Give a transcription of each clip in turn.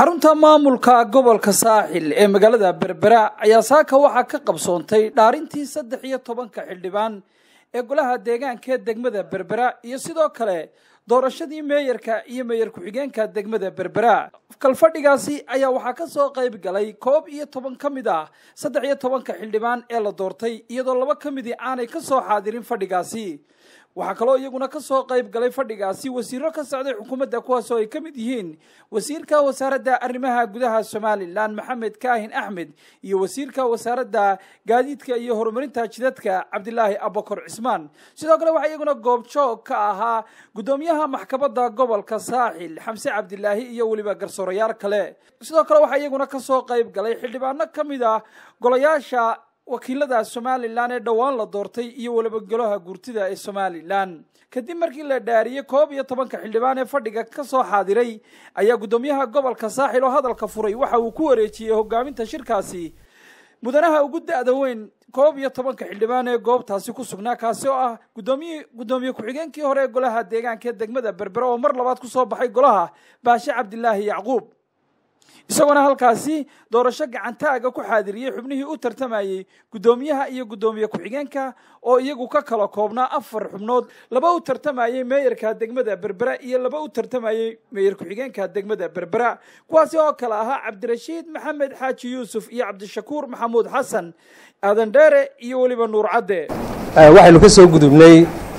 xarunta maamulka gobolka saaxil ee magaalada berbera ayaa saaka waxaa ka qabsoontay dhaarintii saddex iyo tobanka xildhibaan ee golaha deegaanka ee degmada berbera iyo sidoo kale doorashadii meeyarka iyo meeyar ku-xigeenka degmada berbera kalfadhigaasi ayaa waxaa ka soo qayb galay koob iyo toban ka mid ah saddex iyo tobanka xildhibaan ee la doortay iyadoo laba ka midii aanay ka soo xaadirin fadhigaasi waxaa kaloo iyaguna ka soo qayb galay fadhigaasi wasiiro ka socday xukuumadda kuwaasoo ay ka mid yihiin wasiirka wasaaradda arrimaha gudaha somalilan maxamed kaahin axmed iyo wasiirka wasaaradda gaadiidka iyo horumarinta jidadka cabdilaahi abakor cismaan sidoo kale waxaa iyaguna goobjoog ka ahaa guddoomiyaha maxkamadda gobolka saaxil xamse cabdilaahi iyo weliba garsoorayaal kale sidoo kale waxaa iyaguna ka soo qayb galay xildhibaano ka mid ah golayaasha wakiilada somalilan ee dhowaan la doortay iyo weliba golaha guurtida ee somalilan kadib markii la dhaariyey koob iyo tobanka xildhibaan ee fadhiga ka soo xaadiray ayaa guddoomiyaha gobolka saaxil oo hadalka furay waxa uu ku wareejiyey hogaaminta shirkaasi mudanaha ugu da-da weyn koob iyo tobanka xildhibaan ee goobtaasi ku sugnaa kaasi oo ah gudoomiy guddoomiye ku-xigeenkii hore ee golaha deegaanka ee degmada berbera oo mar labaad kusoo baxay golaha baashe cabdilaahi yacquub isagoona halkaasi doorasho gacantaaga ku xaadiriyey xubnihii u tartamayey guddoomiyaha iyo guddoomiye ku-xigeenka oo iyagu ka kala koobnaa afar xubnood laba u tartamayey meeyarka degmada berbera iyo laba u tartamayey meeyar ku-xigeenka degmada berbera kuwaasi oo kale ahaa cabdirashiid maxamed xaaji yuusuf iyo cabdishakuur maxamuud xasan aadan dheere iyo weliba nuur cadde waxaynu ka soo gudubnay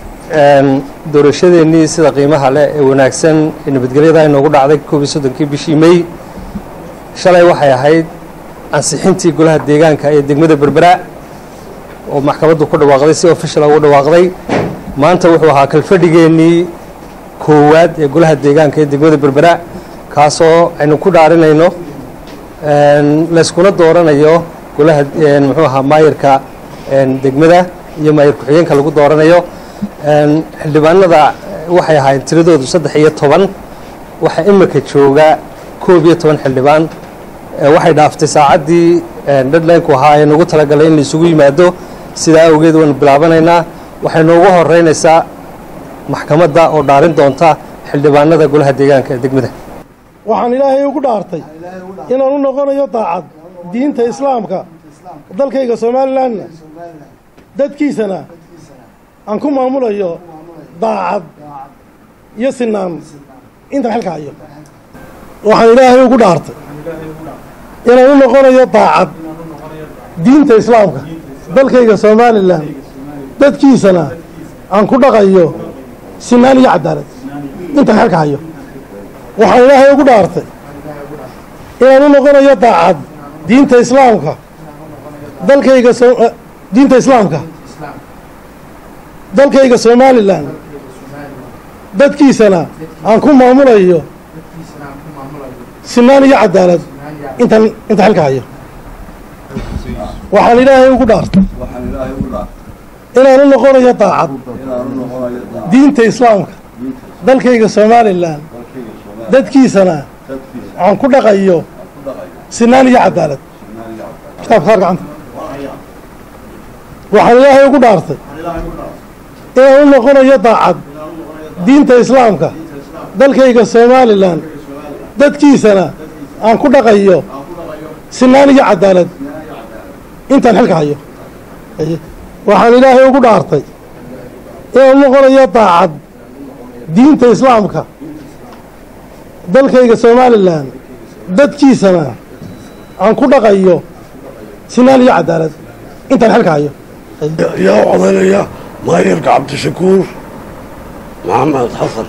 doorashadeennii sida qiimaha leh ee wanaagsan ee nabadgelyada inoogu dhacday koob iyo soddonkii bishii mey shalay waxay ahayd ansixintii golaha deegaanka ee degmada berbera oo maxkamaddu ku dhawaaqday si official ugu dhawaaqday maanta wuxuu ahaa kalfadhigeennii koowaad ee golaha deegaanka ee degmada berbera kaasoo aynu ku dhaarinayno layskuna dooranayo golaha muxuu ahaa maayarka degmada iyo maayar ku-xigeenka lagu dooranayo xildhibaanada waxay ahaayeen tiradoodu saddex iyo toban waxaa imika jooga koob iyo toban xildhibaan waxay dhaaftay saacaddii deadlineku ahaa ee nagu talagalay in laisugu yimaado sidaa awgeed waynu bilaabanaynaa waxay noogu horeynaysaa maxkamadda oo dhaarin doonta xildhibaanada golaha deegaanka ee degmada waxaan ilaahay ugu dhaartay inaan u noqonayo daacad diinta islaamka dalkayga somalilanna dadkiisana aan ku maamulayo daacad iyo sinaan intan xilka hayo waxaan ilaahay ugu dhaartay inaan u noqonayo daacad diinta islaamka dalkayga somalilan dadkiisana aan ku dhaqayo sinaan iyo cadaalad intaan xilka hayo waxaan ilaahay ugu dhaartay inaan u noqonayo daacad diinta islaamka dalkayga diinta islaamka dalkayga somalilan dadkiisana aan ku maamulayo sinaan iyo cadaalad intaan inta xilka hayo waxaan ilaahay ugu dhaartay inaan u noqonayo daacad diinta islaamka dalkayga somalilan dadkiisana aan ku dhaqayo sinaan iyo cadaalad kitaabka saar gacanta waxaan ilaahay ugu dhaartay inaan u noqonayo daacad diinta islaamka dalkayga somalilan dadkiisana aan ku dhaqayo sinaan iyo cadaalad intaan xilka hayo waxaan ilaahay ugu dhaartay inaan u noqonayo daacad diinta islaamka dalkayga somalilan dadkiisana aan ku dhaqayo sinaan iyo cadaalad intaan xilka hayo yaa codaynaya maayarka cabdishakuur maxamed xasan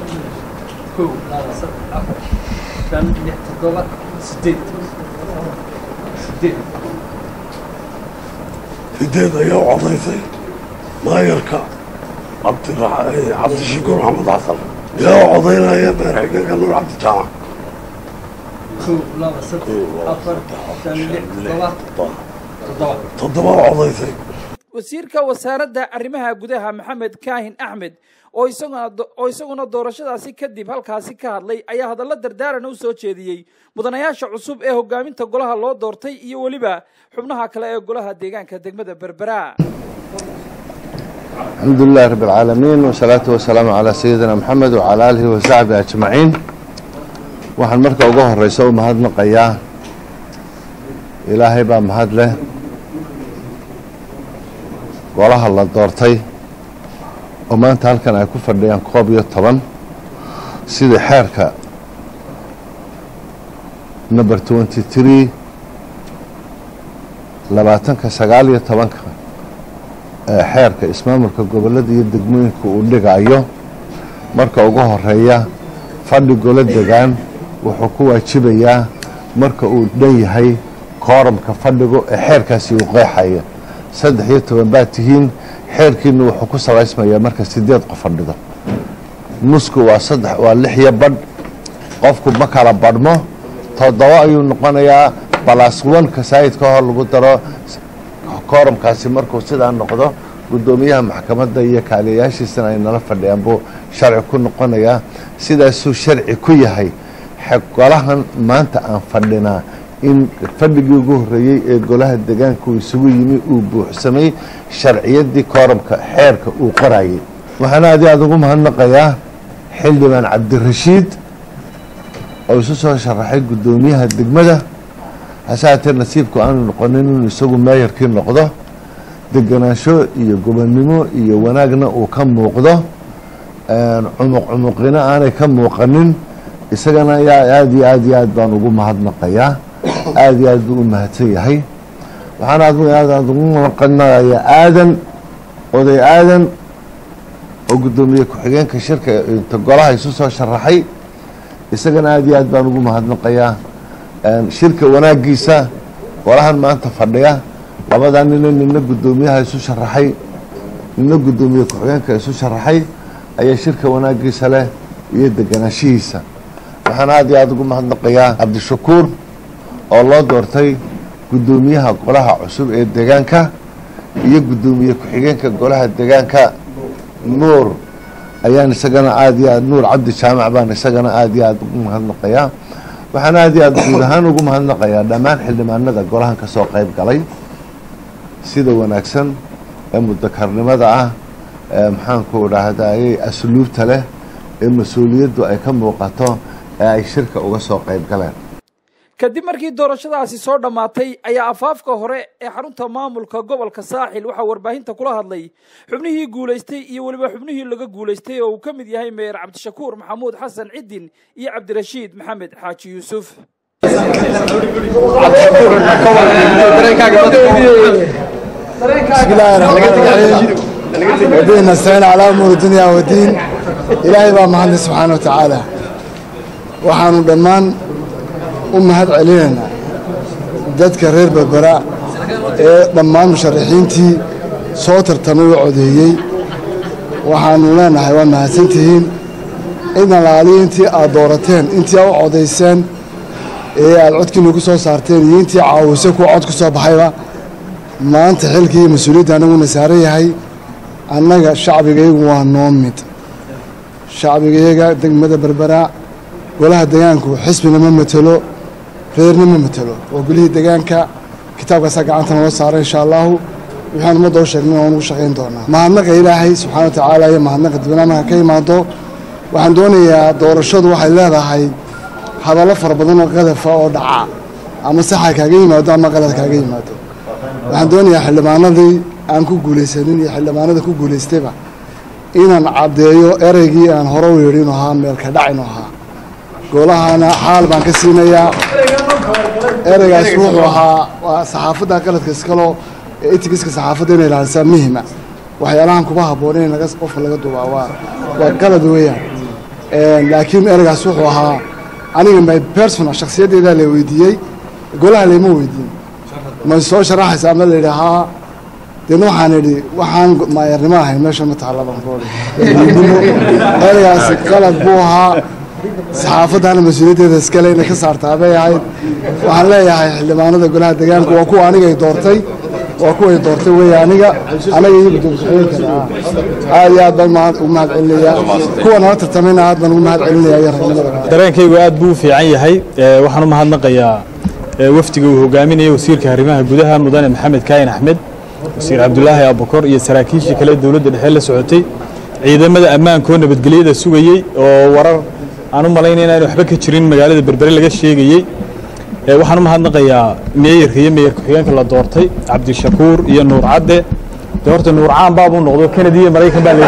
sideed ayaa u codaysay maayarka cabdishakuur maxamed xasan yaa u codaynaya meer xigeenka nuur cabdijaamac toddoba u codaysay wasiirka wasaaradda arrimaha gudaha maxamed kaahin axmed oo isaguna doorashadaasi kadib halkaasi ka hadlay ayaa hadallo dardaarana u soo jeediyey mudanayaasha cusub ee hogaaminta golaha loo doortay iyo weliba xubnaha kale ee golaha deegaanka degmada berbera الحمد لله رب العالمين والصلاة والسلام على سيدنا محمد وعلى آله وصحبه أجمعين waxaan marka uga horeysa u mahadnaqayaa ilaahay baa mahad leh golaha la doortay oo maanta halkan ay ku fadhiyaan koob iyo toban sida xeerka number twenty tree labaatanka sagaal iyo tobanka ee xeerka ismaamulka gobollada iyo degmooyinka uu dhigayo marka ugu horeeya fadhi golo degaan wuxuu ku waajibayaa marka uu dhan yahay kooramka fadhigu ee xeerkaasi uu qeexaya saddex iyo toban baad tihiin xeerkiina wuxuu ku salaysmayaa marka sideed qof fadhido nusku waa saddex waa lix iyo badh qofku ma kala badhmo toddoba ayuu noqonayaa balas wanka saayidka hor lagu daro kooramkaasi markuu sidaa noqdo guddoomiyaha maxkamadda iyo kaaliyayaashiisana ay nala fadhiyaan buu sharci ku noqonayaa sidaasuu sharci ku yahay golahan maanta aan fadhinaa in fadhigii ugu horreeyey ee golaha degaanka uu isugu yimi uu buuxsamay sharciyaddii kooramka xeerka uu qorayay waxaana adi aada ugu mahadnaqayaa xildhibaan cabdirashiid oo isu soo sharaxay guddoomiyaha degmada hase haatee nasiibku aanu noqonin inuu isagu meeyarkii noqdo deganaansho iyo gobonnimo iyo wanaagna uu ka muuqdo cumuq cumuqina aanay ka muuqanin isagana ayaa aada iyo aad iyo aad baan ugu mahadnaqayaa aada iyo aad buu u mahadsan yahay waxaana aad aad ugu mahadnaqayaa aadan oday aadan oo guddoomiye ku-xigeenka shirka inta golaha isu soo sharaxay isagana aada iyo aad baan ugu mahadnaqayaa shirka wanaagiisa golahan maanta fadhiya labadaa nina nina guddoomiyaha isu sharaxay nina guddoomiye ku-xigeenka isu sharaxay ayaa shirka wanaagiisa leh iyo deganaanshihiisa waxaan aada iyo aada ugu mahadnaqayaa cabdishakuur oo loo doortay guddoomiyaha golaha cusub ee deegaanka iyo guddoomiye ku-xigeenka golaha deegaanka nuur ayaan isagana aada iyo aad nuur cabdi jaamac baan isagana aada iyo aada ugu mahadnaqayaa waxaan aada iyo aada guud ahaan ugu mahadnaqayaa dhammaan xildhibaanada golahan ka soo qayb galay sida wanaagsan ee mudakarnimada ah ee maxaanku dhahdaayey asluubta leh ee mas-uuliyaddu ay ka muuqato ee ay shirka uga soo qayb galeen kadib markii doorashadaasi soo dhammaatay ayaa afaafka hore ee xarunta maamulka gobolka saaxil waxaa warbaahinta kula hadlay xubnihii guulaystay iyo weliba xubnihii laga guulaystay oo uu ka mid yahay meyer cabdishakuur maxamuud xasan cidin iyo cabdirashiid maxamed xaaji yuusuf بسم الله الرحمن الرحيم ودين نستعين على امور الدنيا والدين ilaahay baa mahadlay subxaana wa tacaala waxaanu dhammaan u mahad celinaynaa dadka reer berbera ee dhammaan musharaxiintii soo tartamay u codeeyey waxaanu leenahay waad mahadsantihiin cidan laaliya intii aad doorateen intii aad u codayseen ee aad codkiina ku soo saarteen iyo intii caawisay kuwa cod ku soo baxayba maanta xilkii iyo mas-uuliyadda annaguna saaran yahay annaga shacbigaygu waa noo mid shacbigayaga degmada berbera golaha degaanku xisbina ma matelo reerna ma matelo waa golihii degaanka kitaabkaasaa gacanta noo saara insha allahu waxaan ummadda u sheegnay waan ugu shaqayn doonaa mahadnaqa ilaahay subxaana wa tacaala iyo mahadnaqa dibnaamaha ka imaado waxaan doonayaa doorashadu waxay leedahay hadallo fara badan oo qadafa oo dhaca ama saxa kaaga yimaado ama qalad kaaga yimaado waxaan doonayaa xildhibaanadii aan ku guulaysanin iyo xildhibaanada ku guulaystayba inaan caddeeyo ereygii aan hore u yidhi inuu ahaa meelka dhac inuu ahaa golahana xaal baan ka siinayaa ereygaas wuxuu ahaa waa saxaafadda qaladka iskaloo etigiska saxaafadda inay ilaalisaa muhima waxyaalahan kuma habboon in laga qofka laga duubaa waa waa qalad weeyaan laakiin ereygaas wuxuu ahaa aniga my personal shakhsiyaddeedaa la weydiiyey golaha layma weydiin ma soo sharaxaysa ama la yidhi haa deedna waxaan idhi waxaan maayarnimo ahayn meesha ma taalla baan ku odhi ereygaasi qalad buu ahaa saxaafaddaana mas-uuliyaddeeda iskale inay ka saartaa bay ahayd waxaan leeyahay xildhibaanada golaha deegaanka waa kuwa anigay doortay waa kuway doortay weeye aniga anaga iyo guddoomiyooyinkana ah aad iyo aad baan ugu mahad celinayaa kuwa nala tartamayna aad baan ugu mahad celinayaa iyo ragnimada dareenkaygu aad buu u fiican yahay waxaan u mahadnaqayaa wafdiga uu hogaaminaya wasiirka arrimaha gudaha mudane maxamed kaayin axmed wasiir cabdulaahi abukor iyo saraakiishii kale dowladda dhexe la socotay ciidamada ammaanka oo nabadgelyada sugayey oo warar aan u malaynaya inaan waxba ka jirin magaalada berbere laga sheegayey waxaan u mahadnaqayaa meeyarka iyo meeyar ku-xigeenka la doortay cabdishakuur iyo nuur cadde dee horta nuur caan baabuu noqdo kanadi iyo maraykan baa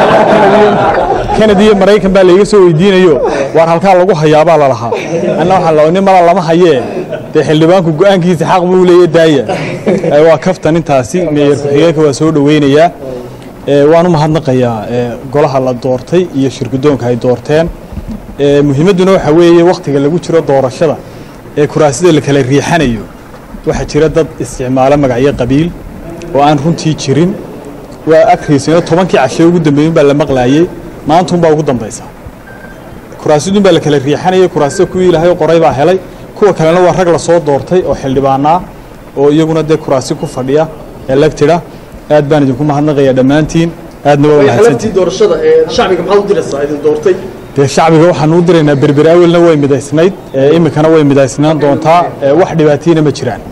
kanadi iyo maraykan baa layga soo weydiinayo waar halkaa lagu hayaabaa lalahaa anna waxaan la nin mala lama hayee dee xildhibaanku go-aankiisa xaq buu leeya daaya waa kaftan intaasi meeyar ku-xigeenka waa soo dhoweynayaa waan u mahadnaqayaa golaha la doortay iyo shirgudoonka ay doorteen muhiimadduna waxaa weeye wakhtiga lagu jiro doorashada ee kuraasida la kala riixanayo waxaa jira dad isticmaalo magacyo qabiil oo aan runtii jirin waa agriisino tobankii cashe ugu dambeeyin baa la maqlaayey maantuunbaa ugu dambaysa kuraasidun baa la kala riixanayay kuraasida kuwii ilaahay qoray baa helay kuwa kalena waa rag lasoo doortay oo xildhibaanaa oo iyaguna dee kuraasi ku fadhiya electida aad baan idinku mahadnaqayaa dhammaantiin aadna waa mahadsantiin doorashada ee shacbiga maxaad u diraysaa idin doortay dee shacbiga waxaan u diraynaa berberi awelna way midaysnayd iminkana way midaysnaan doontaa wax dhibaatiyana ma jiraan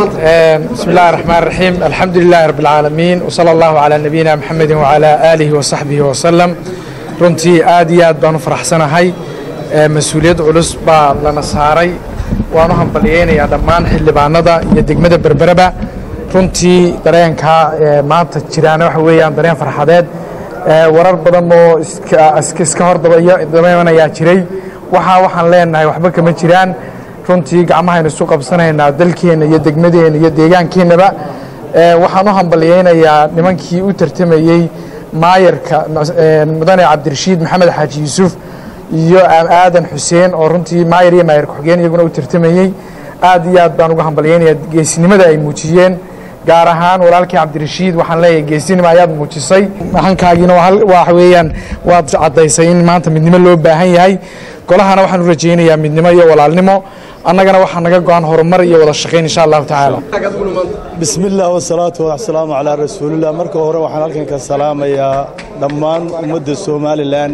بسم الله الرحمن الرحيم الحمد لله رب العالمين وصلى الله على نبينا محمد وعلى آله وصحبه وسلم runtii aad iyo aad baan u faraxsanahay mas-uuliyad culus baa lana saaray waan u hambalyeynayaa dhammaan xildhibaanada iyo degmada berbereba runtii dareenkaa maanta jiraana waxa weeyaan dareen farxadeed warar badan oo iska hor dabayanayaa jiray waxaa waxaan leenahay waxba kama jiraan runtii gacmahaynu isu qabsanaynaa dalkeenna iyo degmadeenna iyo deegaankeennaba waxaan u hambalyeynayaa nimankii u tartamayey maayarka mudane cabdirashiid maxamed xaaji yuusuf iyo aadan xuseen oo runtii maayar iyo maayar ku-xigeen iyaguna u tartamayey aad iyo aad baan uga hambalyeynayaa geesinimada ay muujiyeen gaar ahaan walaalkii cabdirashiid waxaan leeyahay geesinimo ayaad muujisay hankaagiina waxa weeyaan waad caddaysay in maanta midnimo loo baahan yahay golahana waxaan u rajaynayaa midnimo iyo walaalnimo annagana waxaa naga go-an horumar iyo wada shaqayn insha allahu tacaala bismi illah wasalaatu wasalaamu calaa rasuulillah marka hore waxaan halkan ka salaamayaa dhammaan ummadda somalilan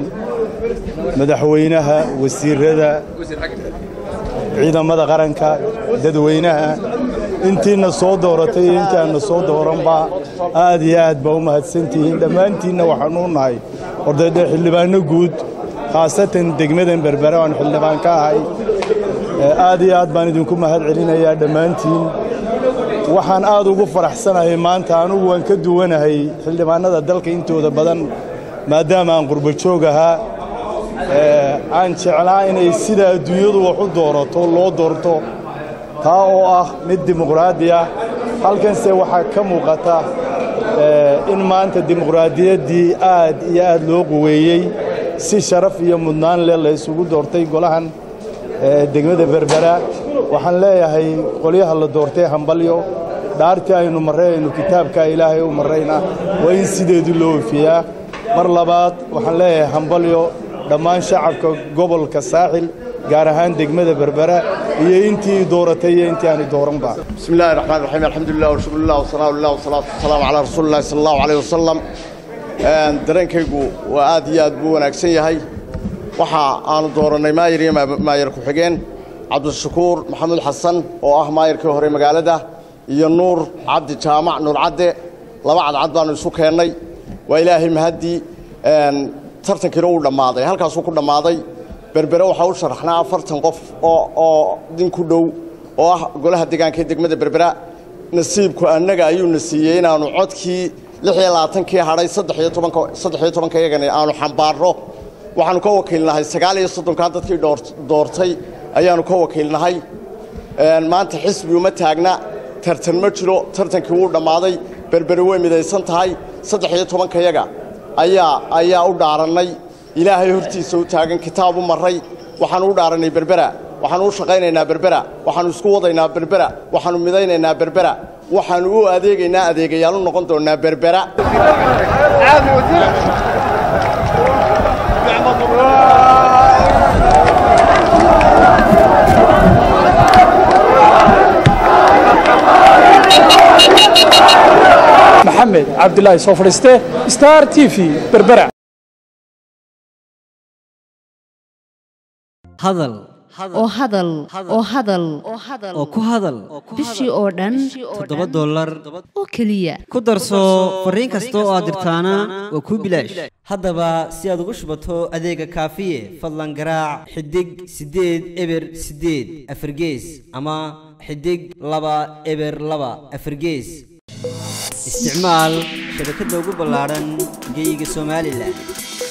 madaxweynaha wasiirada ciidamada qaranka dadweynaha intiina soo dooratay iyo intii aanna soo dooranba aad iyo aad baa u mahadsantihiin dhammaantiinna waxaanu nahay ordayde xildhibaanno guud khaasatan degmadan berbere aan xildhibaan ka ahay aad iyo aad baan idinku mahad celinayaa dhammaantiin waxaan aad ugu faraxsanahay maanta anugu waan ka duwanahay xildhibaannada dalka intooda badan maadaama aan qurbo joog ahaa aan jeclaa inay sida adduunyadu wax u doorato loo doorto taa oo ah mid dimuqraadi ah halkanse waxaa ka muuqata in maanta dimuqraadiyaddii aad iyo aad loo quweeyey si sharaf iyo mudnaan leh la isugu doortay golahan degmada berbera waxaan leeyahay qolyaha la doortay hambalyo dhaartii aynu marray aynu kitaabka ilaahay u marrayna waa in sideedii loo wefiyaa mar labaad waxaan leeyahay hambalyo dhammaan shacabka gobolka saaxil gaar ahaan degmada berbera iyo intii dooratay iyo intii aani dooranba بسم الله الرحمن الرحيم الحمد لله وشكر الله وصلاة الله والصلاة والسلام على رسول الله صلى الله عليه وسلم dareenkaygu waa aad iyo aad buu wanaagsan yahay waxa aanu doorannay maayar iyo maayar ku-xigeen cabdishakuur maxamuud xasan oo ah maayarkii hore magaalada iyo nuur cabdi jaamac nuur cadde laba cadcad baanu isu keennay waa ilaahay mahaddii tartankiina uu dhammaaday halkaasuu ku dhammaaday berbere waxaa u sharaxnaa afartan qof oo oo din ku dhow oo ah golaha deegaanka ee degmada berbera nasiibku annaga ayuuna siiyey inaannu codkii lix iyo labaatankii hadhay saddex iyo tobanka saddex iyo tobanka iyagana aanu xambaarno waxaannu ka wakiilnahay sagaal iyo soddonkaa dadkii dhoor doortay ayaannu ka wakiilnahay maanta xisbi uma taagna tartan ma jiro tartankii wuu dhammaaday berbere way midaysan tahay saddex iyo tobankayaga ayaa ayaa u dhaarannay ilaahay hortiisa u taagan kitaab u marray waxaannu u dhaarannay berbera waxaannu u shaqaynaynaa berbera waxaannu isku wadaynaa berbera waxaannu midaynaynaa berbera waxaannu u adeegaynaa adeegayaal u noqon doonnaa berbera maxamed cabdilaahi soo fadhiiste star t v berbera hadal oo hadal oo hadal oo ku hadal bishii oo dhan toddoba dollar oo keliya ku darso fariin kasta oo aad dirtaana waa kuu bilaash haddaba si aad ugu shubato adeega kaafiye fadlan garaac xidig siddeed eber siddeed afargees ama xidig laba eber laba afargees isticmaal shabakadda ugu ballaadhan geeyiga somalilan